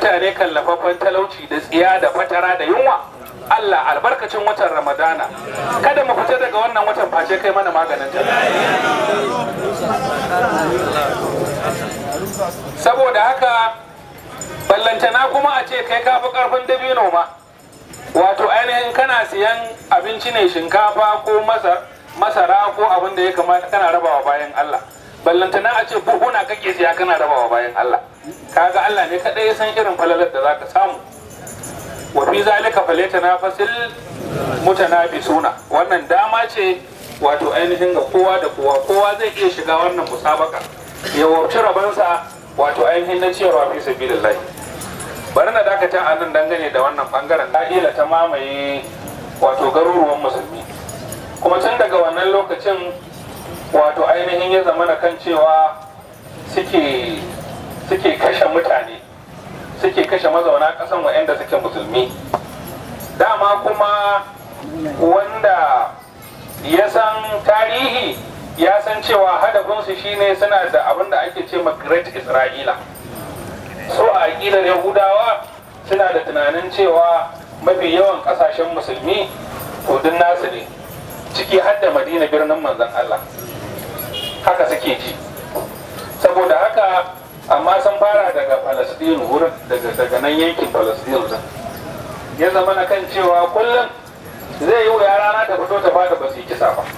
mutane kallafaffen talauci da tsiya da fatara da yunwa Allah albarkacin watan Ramadana kada mu fita daga wannan watan face kai mana maganin ta saboda haka ballantana kuma a ce kai kafi karfin dabino ma wato ainihin kana siyan abinci ne shinkafa ko masara ko abin da ya kamata kana rabawa bayan Allah ballantana a ce buhuna kake siya kana rabawa bayan Allah kaga Allah ne kadai ya san irin falalar da zaka samu wa fi zalika falyatanafasil mutanafisuna wannan dama ce wato ainihin ga kowa da kowa kowa zai iya shiga wannan musabaka ya wabci rabansa wato ainihin na ciyarwa fi sabilillah bari na dakata a nan dangane da wannan bangaren da'ila ta mamaye wato garuruwan musulmi kuma tun daga wannan lokacin wato ainihin ya zama kan cewa suke suke kashe mutane suke kashe mazauna ƙasan wa'anda suke musulmi dama kuma wanda ya san tarihi ya san cewa hadafinsu shine suna da abin da ake ce ma great isra'ila so a aƙidar yahudawa suna da tunanin cewa mafi yawan ƙasashen musulmi hudun nasu ne ciki har da madina birnin manzon allah haka suke ji saboda haka amma sun fara daga palestine wurin daga daga nan yankin palestine din ya zama na kan cewa kullum zai yi wuya rana ta fito ta fada ba su yi kisa ba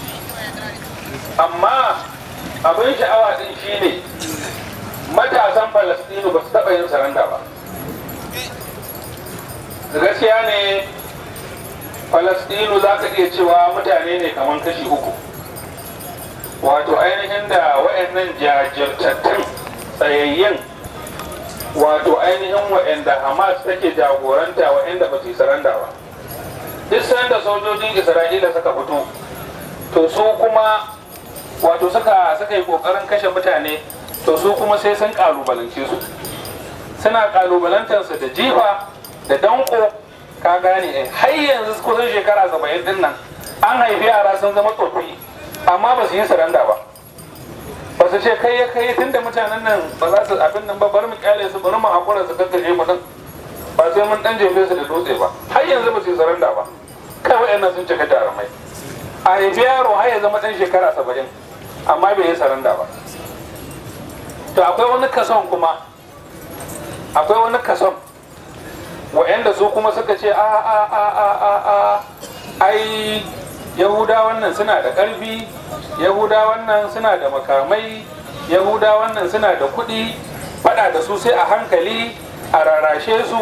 amma abin sha'awa din shine matasan palestine ba su taɓa yin saranda ba gaskiya ne palestine za ka iya cewa mutane ne kamar kashi uku wato ainihin da wa'annan jajirtattun tsayayyen wato ainihin wa'anda hamas take jagoranta wa'anda ba su yi saranda ba duk sanda sojojin isra'ila suka fito to su kuma wato suka suka yi kokarin kashe mutane to su kuma sai sun kalubalance su suna kalubalantarsu da jifa da danko ka gane eh har yanzu kusan shekara saba'in din nan an haifi yara sun zama tsoffi amma ba su yi saranda ba ba su ce kai ya kai tunda mutanen nan ba za su abin nan ba bari mu kyale su bari mu hakura su kakkaje mu din ba sai mun dan jefe su da dutse ba har yanzu ba su yi saranda ba kai wayannan sun cika jarumai a haifi yaro har ya zama dan shekara saba'in amma bai yi saranda ba to akwai wani kason kuma akwai wani kason wa'anda su kuma suka ce a a a a a a ai yahuda wannan suna da ƙarfi yahuda wannan suna da makamai yahuda wannan suna da kuɗi faɗa da su sai a hankali a rarashe su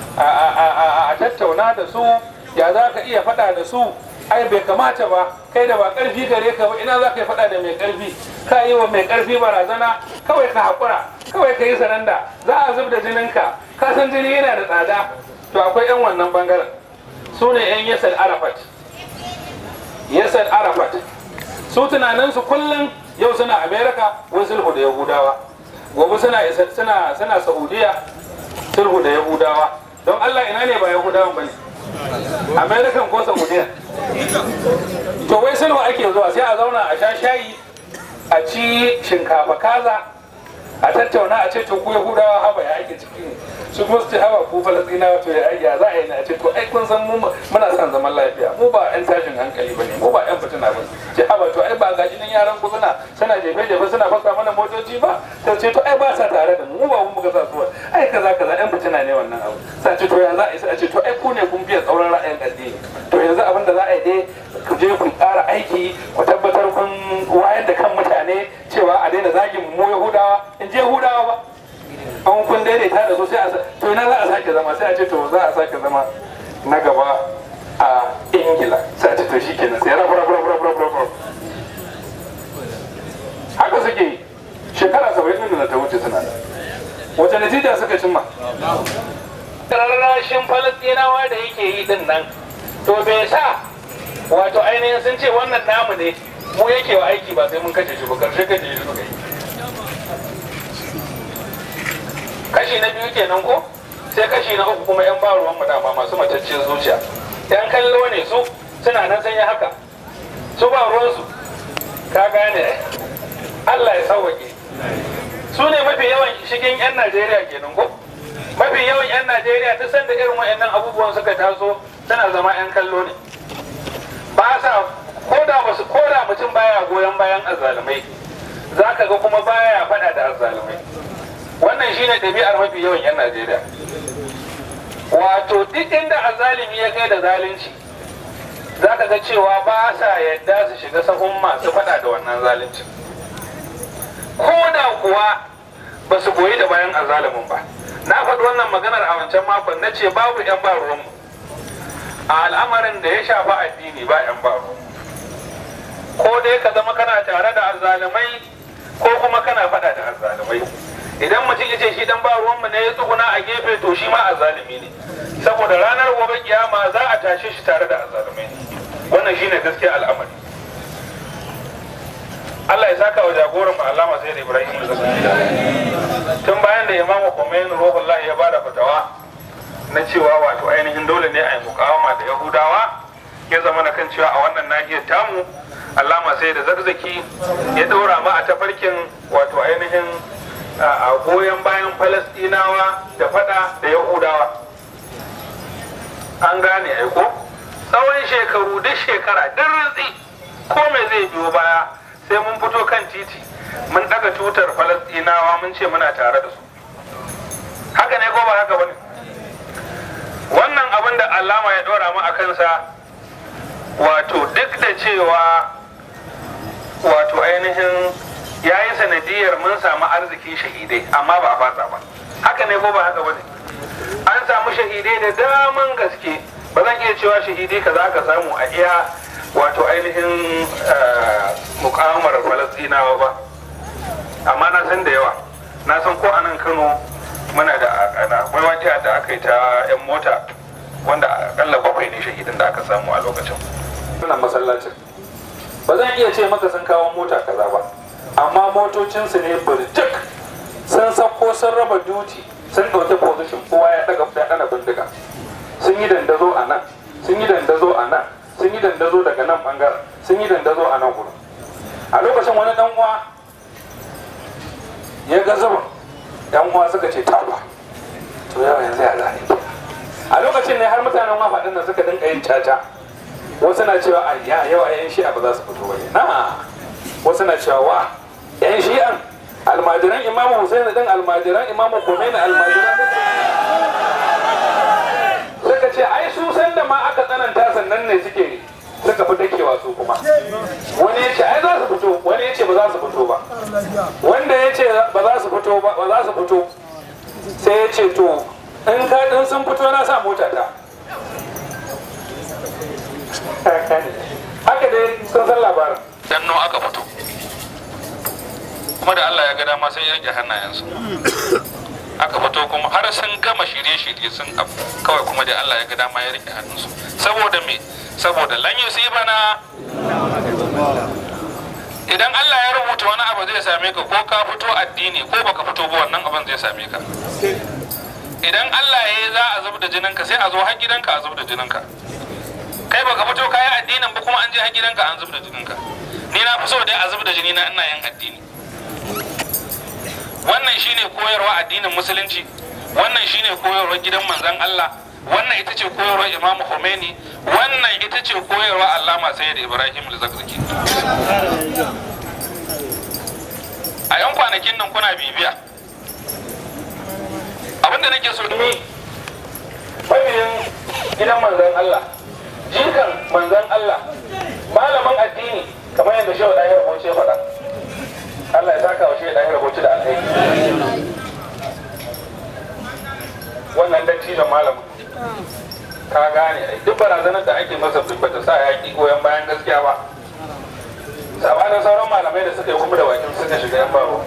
a tattauna da su ya za ka iya faɗa da su ai bai kamata ba kai da ba ƙarfi gare ka ba ina za ka yi faɗa da mai ƙarfi ka yi wa mai ƙarfi barazana kawai ka haƙura kawai ka yi sananda za a zub da jininka ka san jini yana da tsada to akwai 'yan wannan bangaren su ne 'yan yasar arafat yasar arafat su tunaninsu kullum yau suna amerika wani sulhu da yahudawa gobe suna suna suna saudiya sulhu da yahudawa don allah ina ne ba yahudawan ba ne american ko saudiya to wai sulhu ake zuwa sai a zauna a sha shayi a ci shinkafa kaza a tattauna a ce to ku yahudawa haba ya ake ciki ne su kuma su ce haba ku falastinawa to ya ya za a yi na a ce to ai kun san mu muna son zaman lafiya mu ba yan tashin hankali bane mu ba yan fitina ba ce haba to ai ba gaji nan yaran ku suna suna jefe jefe suna fasa mana motoci ba to ce to ai ba sa tare da mu mu ba mu muka sa su ai kaza kaza yan fitina ne wannan abu sai ce to ya za a yi sai a ce to ai ku ne kun biya tsauran ra'ayin addini to yanzu abin da za a yi dai ku je ku ƙara aiki ku tabbatar kun wayar da kan mutane cewa a daina zagin mu yahudawa in je yahudawa ba an kun daidaita da su sai a to ina za a sake zama sai a ce to za a sake zama na gaba a ingila sai a ce to shi kenan sai rabu rabu rabu rabu rabu haka suke yi shekara saba'in da ta wuce suna da wace natija suka cimma rarrashin falastinawa da yake yi din nan to bai sa wato ainihin sun ce wannan namu ne mu yake wa aiki ba sai mun kashe shi ba karshe kashe shi suka yi kashi na biyu kenan ko sai kashi na uku kuma yan ba ruwan mu dama masu matacciyar zuciya yan kallo ne su suna nan sanya haka su ba ruwansu ka gane Allah ya sauwaƙe su ne mafi yawan shigin yan Najeriya kenan ko mafi yawan 'yan najeriya duk sanda irin wa'annan abubuwan suka taso suna zama 'yan kallo ne ba sa koda ba su koda mutum baya goyon bayan azzalumai za ka ga kuma baya faɗa da azzalumai wannan shine ɗabi'ar mafi yawan 'yan najeriya wato duk inda azzalumi ya kai da zalunci za ka ga cewa ba sa yadda su shiga sahun masu faɗa da wannan zalunci ko da kuwa ba su goyi da bayan azzalumin ba na faɗi wannan maganar a wancan makon na ce babu 'yan ba ruwanmu a al'amarin da ya shafi addini ba 'yan ba ruwanmu ko dai ka zama kana tare da azzalumai ko kuma kana faɗa da azzalumai idan mutum ya ce shi dan ba ruwanmu ne ya tsuguna a gefe to shi ma azzalumi ne saboda ranar gobe kiyama za a tashe shi tare da azzalumai wannan shine gaskiya al'amari Allah ya saka wa jagoran mu Allama sai da Ibrahim tun bayan da Imam Khomeini Ruhullah ya bada fatawa na cewa wato ainihin dole ne a yi mukawama da Yahudawa ya zama na kan cewa a wannan nahiyar tamu Allama sai da zarzaki ya daura mu a tafarkin wato ainihin a goyon bayan Falastinawa da fada da Yahudawa an gane aiko tsawon shekaru duk shekara duk rintsi ko me zai biyo baya sai mun fito kan titi mun daga tutar falastinawa mun ce muna tare da su haka ne ko ba haka bane wannan abin da allama ya dora mu a kansa wato duk da cewa wato ainihin ya yi sanadiyar mun samu arzikin shahidai amma ba a fasa ba haka ne ko ba haka bane an samu shahidai da daman gaske ba zan iya cewa shahidai ka za ka samu a iya wato ainihin mukamar falastinawa ba amma na san da yawa na san ko a nan kano muna da akwai wata da aka yi ta 'yan mota wanda akalla bakwai ne shahidin da aka samu a lokacin wannan masallacin ba zan iya ce maka sun kawo mota kaza ba amma motocinsu ne burjik sun sako sun raba duti sun ɗauki position kowa ya ɗaga ya ɗana bindiga sun yi dandazo a nan sun yi dandazo a nan sun yi dandazo daga nan bangaren sun yi dandazo a nan gurin a lokacin wani dan uwa ya ga zuba dan uwa suka ce taba to yawa yanzu ya zane a lokacin ne har mutanen mafaɗin nan suka dinga yin caca wasu na cewa a ya yawa yan shi'a ba za su fito ba ne na wasu na cewa wa yan shi'an almajiran imamu Hussein din almajiran imamu Khomeini almajiran suka ce ai su san da ma aka tsananta sannan ne suke suka fi dakewa su kuma wani ya ce ai za su fito wani ya ce ba za su fito ba wanda ya ce ba za su fito ba ba za su fito sai ya ce to in ka din sun fito na sa mota ta haka dai sun san labarin dan no aka fito kuma da Allah ya ga dama sai ya rike hannayensu aka fito kuma har sun gama shirye-shirye sun abu kawai kuma da Allah ya ga dama ya rike hannunsu saboda me saboda lan bana idan Allah ya rubuta wani abu zai same ka ko ka fito addini ko baka fito ba wannan abin zai same ka idan Allah ya yi za a zub da jininka sai a zo har gidanka a zub da jininka kai baka fito kayan addinin ba kuma an je har gidanka an zub da jininka ni na fi so dai a zub da jini na ina yin addini wannan shine koyarwa addinin musulunci wannan shine koyarwa gidan manzon Allah wannan ita ce koyarwa Imam Khomeini wannan ita ce koyarwa Allama Sayyid Ibrahim al-Zakzaki a yan kwanakin nan kuna bibiya abinda nake so ni mabiyin gidan manzon Allah jikan manzon Allah malamin addini kamar yadda shehu ɗaya rubuce faɗa Allah ya saka wa shehu ɗaya rubuce da alheri wannan dattijan malamin ka gane ai duk barazanar da ake masa ba ta sa yaƙi goyon bayan gaskiya ba sabanin sauran malamai da suka yi kuma da bakin suka shiga yan baro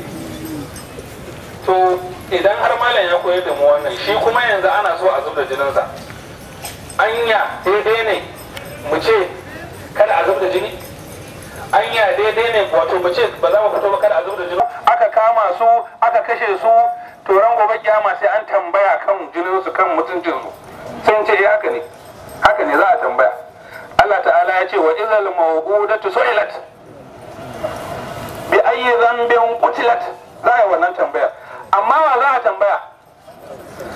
to idan har malam ya koyar da mu wannan shi kuma yanzu ana so a zub da jininsa anya daidai ne mu ce kada a zub da jini anya daidai ne wato mu ce ba za mu fito ba kada a zub da jini aka kama su aka kashe su to ran gobe kiyama sai an tambaya kan jinin su kan mutuncin su sun ce eh haka ne haka ne za a tambaya Allah ta'ala ya ce wa izal mawqudatu su'ilat bi ayyi dhanbin qutilat za a yi wannan tambaya amma wa za a tambaya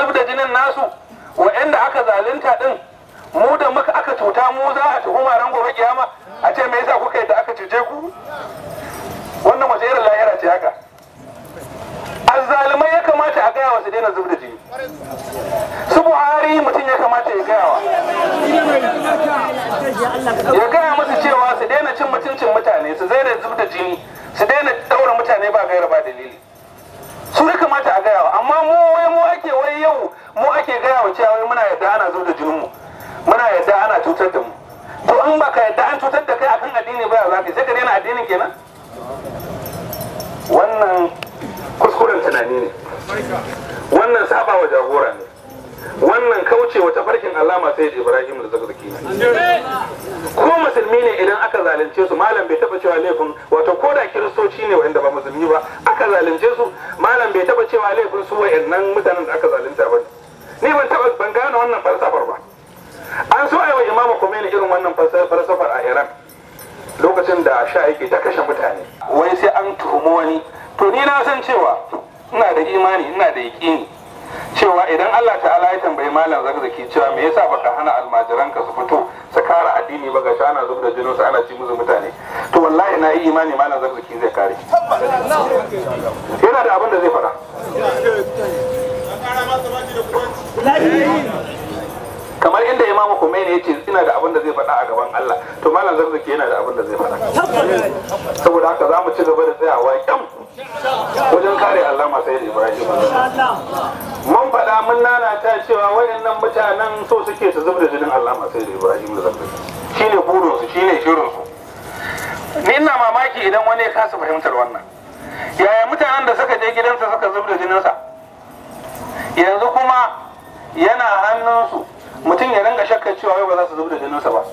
zub da jinin nasu wa'anda aka zalunta din mu da muka aka cuta mu za a tuhuma ran gobe kiyama a ce me yasa kuka yi da aka cuce ku wannan wace irin lahira ce haka azzalumai ya kamata a gaya wa su daina zub da jini su buhari mutum ya kamata ya gaya wa ya gaya musu cewa su daina cin mutuncin mutane su zai da zub da jini su daina daura mutane ba gaira ba dalili su ya kamata a gaya wa amma mu wai mu ake wai yau mu ake gaya wa cewa wai muna yadda ana zub da jinin mu muna yadda ana cutar da mu to in baka yadda an cutar da kai akan addini ba za ka sai ka daina addinin kenan wannan kuskuren tunani ne wannan saba wa jagora ne wannan kauce wa tafarkin alama sai ibrahim da zakzaki ne ko musulmi ne idan aka zalunce su malam bai taba cewa laifin wato ko da kiristoci ne wanda ba musulmi ba aka zalunce su malam bai taba cewa laifin su wayannan mutanen da aka zalunta ba ni ban taba ban gane wannan falsafar ba an so aiwa imamu Khomeini irin wannan falsafar a Iran lokacin da sha yake ta kashe mutane wai sai an tuhumi wani to ni na san cewa ina da imani ina da yaƙini cewa idan Allah ta'ala ya tambayi malam zakzaki cewa me yasa baka hana almajiranka su fito su kara addini ba ga ana zub da jinin su ana ci musu mutane to wallahi na yi imani malam zakzaki zai kare yana da abin da zai faɗa kamar inda imam Khomeini ya ce ina da abin da zai faɗa a gaban Allah to malam zarzaki yana da abin da zai faɗa saboda haka za mu ci gaba da tsayawa kyam wajen kare Allah sai da Ibrahim mun faɗa mun nanata cewa wayannan mutanen so suke su zubda jinin Allah sai da Ibrahim da zarzaki shine burin su shine shirin su ni ina mamaki idan wani ya kasa fahimtar wannan yaya mutanen da suka je gidansa suka zubda jininsa yanzu kuma yana hannunsu mutum ya ringa shakkar cewa wai ba za su zubar da jininsa ba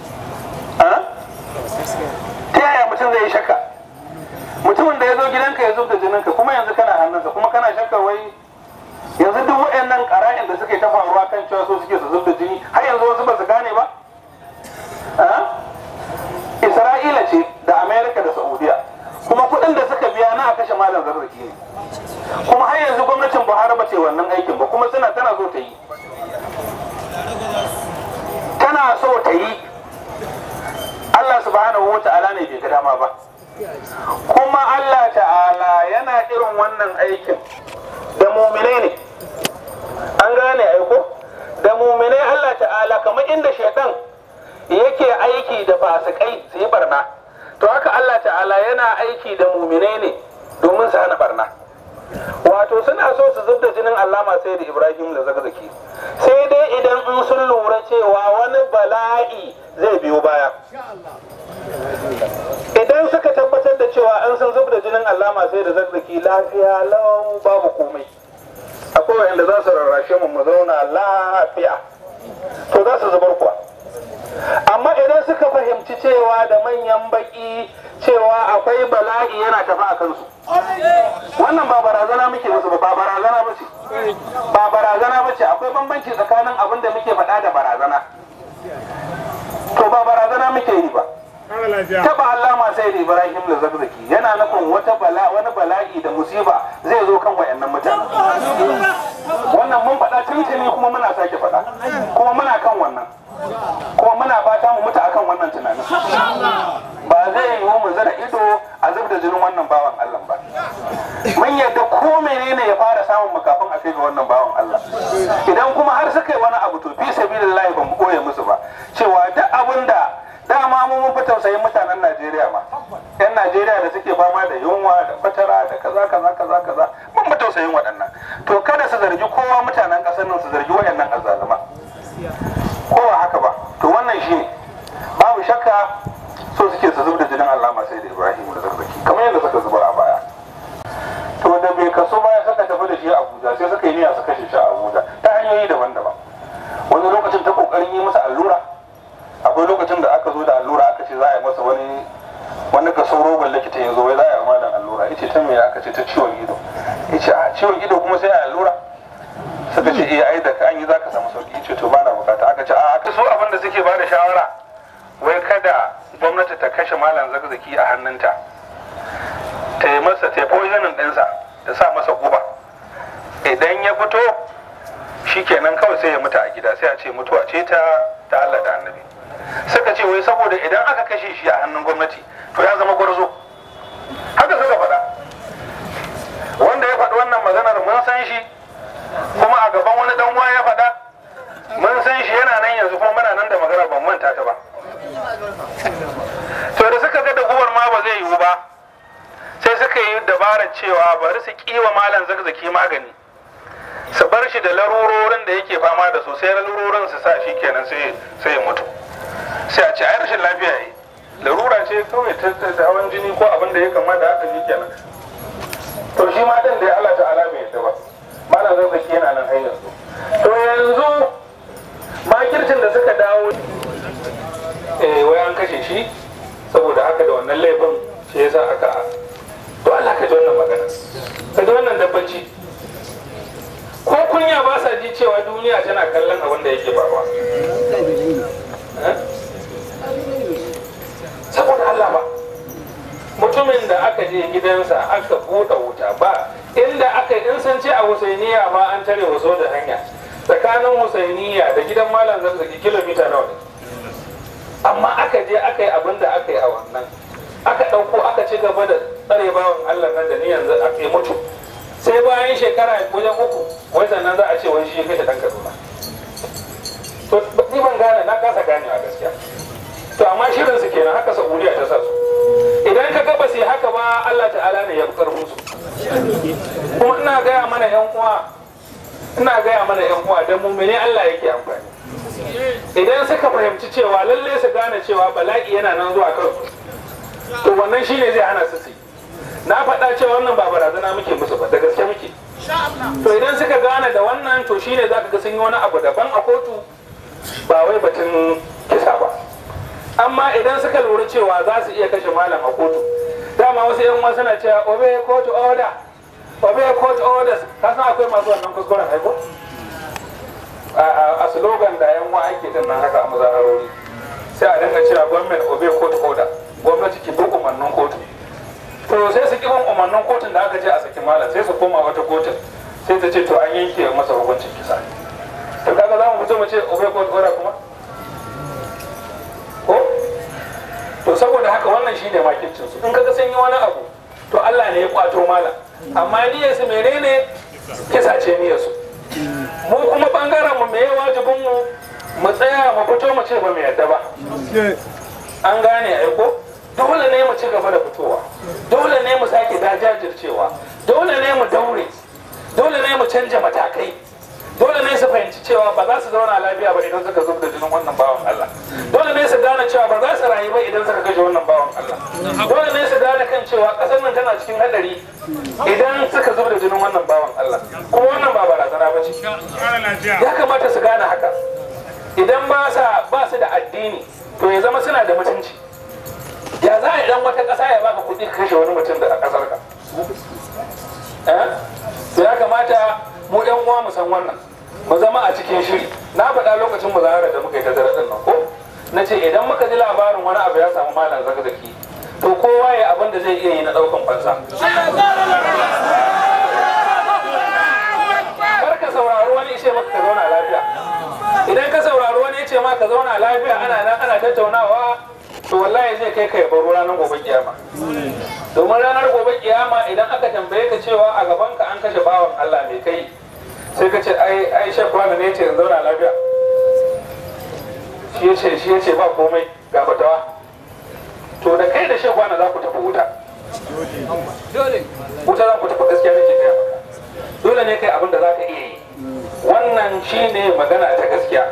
ta yaya mutum zai yi shakka mutumin da ya zo gidanka ya zub da jininka kuma yanzu kana hannunsa kuma kana shakkar wai yanzu duk waɗannan ƙara'in da suke ta faruwa kan cewa so suke su zub da jini har yanzu wasu ba su gane ba isra'ila ce da amerika da saudiya kuma kuɗin da suka biya na a kashe malam zarzaki ne kuma har yanzu gwamnatin buhari ba ce wannan aikin ba kuma suna tana so ta yi tana so ta yi Allah subhanahu wa ta'ala ne bai ga dama ba kuma Allah ta'ala yana irin wannan aikin da muminai ne an gane aiko da muminai Allah ta'ala kamar inda shaitan yake aiki da fasikai su yi barna to haka Allah ta'ala yana aiki da muminai ne domin su hana barna wato suna so su zub da jinin allama sai da ibrahim da zakzaki sai dai idan in sun lura cewa wani bala'i zai biyo baya idan suka tabbatar da cewa an sun zub da jinin allama sai da zakzaki lafiya lau babu komai akwai wanda za su rarrashe mu mu zauna lafiya to za su zubar kuwa amma idan suka fahimci cewa da manyan baki cewa akwai bala'i yana tafi a kansu wannan ba barazana muke musu ba ba barazana ba ce ba barazana ba ce akwai bambanci tsakanin abin da muke faɗa da barazana to ba barazana muke yi ba taba allama sai da ibrahim da zakzaki yana nufin wata bala wani bala'i da musiba zai zo kan wayannan mutane wannan mun faɗa tuntuni kuma muna sake faɗa kuma muna kan wannan kuma muna fata mu mutu akan wannan tunanin ba zai yiwu mu zara ido a zub da jinin wannan bawan Allah ba mun yadda ko menene ya fara samun mu kafin a kai ga wannan bawan Allah idan kuma har suka yi wani abu to fi sabilillahi ba mu koye musu ba cewa duk abin da dama mu mun fi tausayin mutanen Najeriya ma yan Najeriya da suke fama da yunwa da fatara da kaza kaza kaza kaza mun fi tausayin waɗannan to kada su zargi kowa mutanen ƙasar nan su zargi waɗannan azzaluma ko ba haka ba to wannan shi ne babu shakka so suke su zub da jinin Allah sai da Ibrahim da zarzaki kamar yadda suka zubar a baya to da bai kaso baya suka tafi da shi a Abuja sai suka yi niyya su kashe shi a Abuja ta hanyoyi daban-daban wani lokacin ta kokarin yi masa allura akwai lokacin da aka zo da allura aka ce za a yi masa wani wani kaso roban likita ya zo wai za a yi malam allura yace ta me aka ce ta ciwon ido yace a ciwon ido kuma sai a allura suka ce eh ai da an yi zaka samu sauki yace to bana bukata aka ce a aka so abin da suke bada shawara wai kada gwamnati ta kashe malam zakzaki a hannunta ta yi masa ta yi poisoning ɗinsa ta sa masa guba idan ya fito shikenan kawai sai ya mutu a gida sai a ce mutuwa ce ta ta Allah da annabi suka ce wai saboda idan aka kashe shi a hannun gwamnati to ya zama gwarzo haka suka faɗa wanda ya faɗi wannan maganar mun san shi kuma a gaban wani dan uwa ya faɗa mun san shi yana nan yanzu kuma muna nan da maganar ban manta ta ba to da suka ga da gubar ma ba zai yiwu ba sai suka yi dabarar cewa bari su kiwa malam zakzaki magani su bar shi da larurorin da yake fama da su sai larurorin su sa shi kenan sai sai ya mutu sai a ce ai rashin lafiya yi larura ce kawai ta ta hawan jini ko abin da ya kama da haka shi kenan to shi ma din da ya Allah ta'ala bai yadda ba malam zakzaki yana nan har yanzu to yanzu makircin da suka dawo eh wai an kashe shi saboda haka da wannan laifin shi yasa aka to Allah ka ji wannan magana ka ji wannan dabbaci ko kunya ba sa ji cewa duniya tana kallon abin da yake faruwa saboda Allah ba mutumin da aka je gidansa aka buɗe wuta ba inda aka in sun ce a husainiya ma an tare waso da hanya tsakanin husainiya da gidan malam zarzaki kilomita nawa ne amma aka je aka yi abin da aka yi a wannan aka ɗauko aka ci gaba da tsare bawan Allah nan da ni yanzu a kai mutu sai bayan shekara wajen uku wai sannan za a ce wani shi ya kashe ɗan Kaduna to ni ban gane na kasa ganewa gaskiya to amma shirin su kenan haka Saudiya ta sa su idan ka ga ba su yi haka ba Allah ta'ala ne ya fi karfin su kuma ina gaya mana yan uwa ina gaya mana yan uwa da mumene Allah yake amfani idan suka fahimci cewa lalle su gane cewa bala'i yana nan zuwa kansu to wannan shine zai hana su su na faɗa cewa wannan ba barazana muke musu ba da gaske muke to idan suka gane da wannan to shine za ka ga sun yi wani abu daban a kotu ba wai batun kisa ba amma idan suka lura cewa za su iya kashe malam a kotu dama wasu yan wasu na cewa obey court order obey court orders ka san akwai masu wannan kuskuren haiko a slogan da yan wa ake din nan haka a mazaharori sai a dinga cewa government obey court order gwamnati ki bi umarnin kotu to sai su ki bin umarnin kotun da aka ce a saki malam sai su koma wata kotun sai ta ce to an yanke masa hukuncin kisa to kaga za mu fito mu ce obey court order kuma ko to saboda haka wannan shine makircin su in kaga sun yi wani abu to Allah ne ya kwato malam amma niyyar su menene kisa ce niyyar su mu kuma bangaren mu me wajibin mu mu tsaya mu fito mu ce ba mu yadda ba an gane aiko dole ne mu ci gaba da fitowa dole ne mu sake dajajircewa dole ne mu daure dole ne mu canja matakai dole ne su fahimci cewa ba za su zauna lafiya ba idan suka zub da jinin wannan bawan Allah dole ne su gane cewa ba za su rayu ba idan suka kashe wannan bawan Allah dole ne su gane kan cewa kasar nan tana cikin hadari idan suka zub da jinin wannan bawan Allah kuma wannan ba barazana ba ce ya kamata su gane haka idan ba sa ba su da addini to ya zama suna da mutunci ya za a idan wata ƙasa ya baka kuɗi ka kashe wani mutum da a ƙasar ka to ya kamata mu ɗan uwa mu san wannan mu zama a cikin shiri na faɗa lokacin muzahara da muka yi ta dare nan ko na ce idan muka ji labarin wani abu ya samu malam zakzaki to kowa ya abin da zai iya yi na ɗaukan fansa kar ka saurari wani ce maka ka zauna lafiya idan ka saurari wani ya ce ma ka zauna lafiya ana nan ana tattaunawa to wallahi zai kai ka ya baro ranar gobe kiyama domin ranar gobe kiyama idan aka tambaye ka cewa a gaban ka an kashe bawan Allah mai kai sai ka ce ai ai shek wani ne ce in zauna lafiya shi ya ce shi ya ce ba komai ga fatawa to da kai da shek wani za ku tafi wuta wuta za ku tafi gaskiya nake gaya maka dole ne kai abin da za ka iya yi wannan shine magana ta gaskiya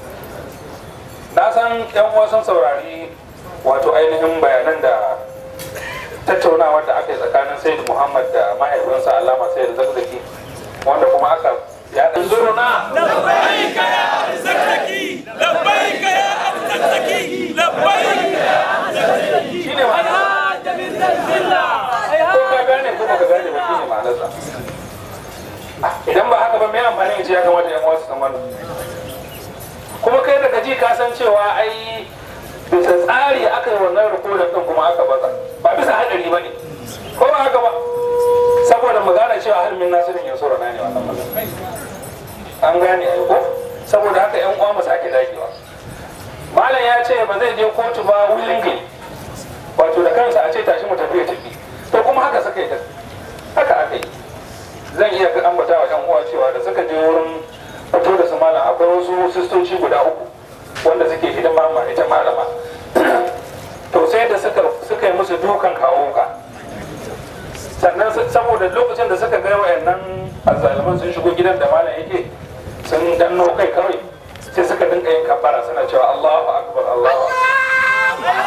na san yan uwa sun saurari wato ainihin bayanan da tattaunawar da aka yi tsakanin sayyid muhammad da mahaifinsa alama sayyid zakzaki wanda kuma aka ya dan zuruna لبيك يا زكزكي لبيك يا زكزكي لبيك shine ma'ana هذا من الذلة ko ka gane ko baka gane ba shine ma'anarsa Ah, idan ba haka ba me amfani ya ce ya kamata yan uwa su san wannan kuma kai daga ji ka san cewa ai bisa tsari aka yi wannan rikodin din kuma aka baka ba bisa hadari ba ne ko ba haka ba saboda mu gane cewa halmin nasirin ya sura na ne wannan magana an gane ai ko saboda haka yan uwa mu sake dagewa malam ya ce ba zai je kotu ba willingly wato da kansa a ce tashi mu tafi ya tafi to kuma haka suka yi da haka aka yi zan iya ga ambata wa yan uwa cewa da suka je wurin fito da su malam akwai wasu sistoci guda uku wanda suke hidima ma ita malama to sai da suka suka yi musu dukan kawo ka sannan su- saboda lokacin da suka ga wayannan azzaliman sun shigo gidan da malam yake sun danno kai kawai sai suka dinka yin kabbara suna cewa Allahu akbar Allahu akbar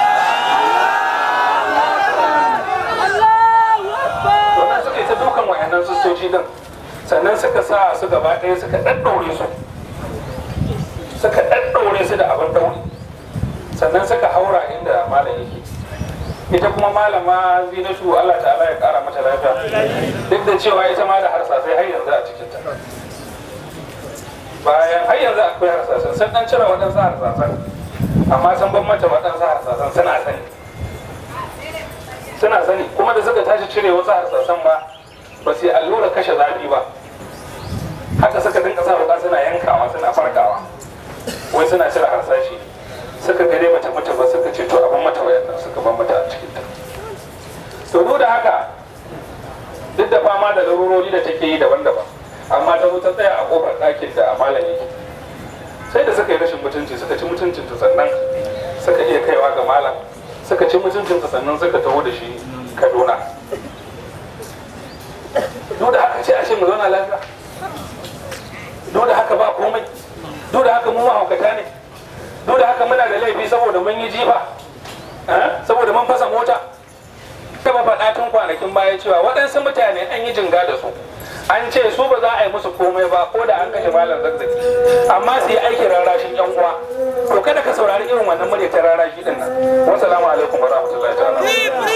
wannan suka yi ta dukan wayannan sistoci din sannan suka sa su gaba ɗaya suka ɗaɗɗaure su suka ɗaɗɗaure su da abin ɗauri sannan suka haura inda malam yake ita kuma malama zinatu Allah ta'ala ya kara mata lafiya duk da cewa ita ma da harsasai har yanzu a cikinta bayan har yanzu akwai harsasan sun dan cire waɗansu harsasan amma sun ban mata waɗansu harsasan suna sani suna sani kuma da suka tashi cire wasu harsasan ba ba su yi allura kashe zafi ba haka suka dinka sa wuka suna yankawa suna farkawa wai suna cire harsashi suka gare mata mata ba suka ce to abin mata wayannan suka ban mata a cikin ta to duk da haka duk da fama da larurori da take yi daban-daban amma ta zo ta tsaya a kofar ɗakin da malam yake sai da suka yi rashin mutunci suka ci mutuncin ta sannan suka iya kaiwa ga malam suka ci mutuncin ta sannan suka taho da shi kaduna duk da haka ce a ce mu zauna lafiya duk da haka ba komai duk da haka mu mahaukata ne duk da haka muna da laifi saboda mun yi jifa eh? saboda mun fasa mota taba faɗa tun kwanakin baya cewa waɗansu mutane an yi jinga da su an ce su ba za a yi musu komai ba ko da an kashe malam zazzaki amma su yi aikin rarrashin yan uwa to kada ka saurari irin wannan murya ta rarrashi din nan wassalamu alaikum wa rahmatullahi ta'ala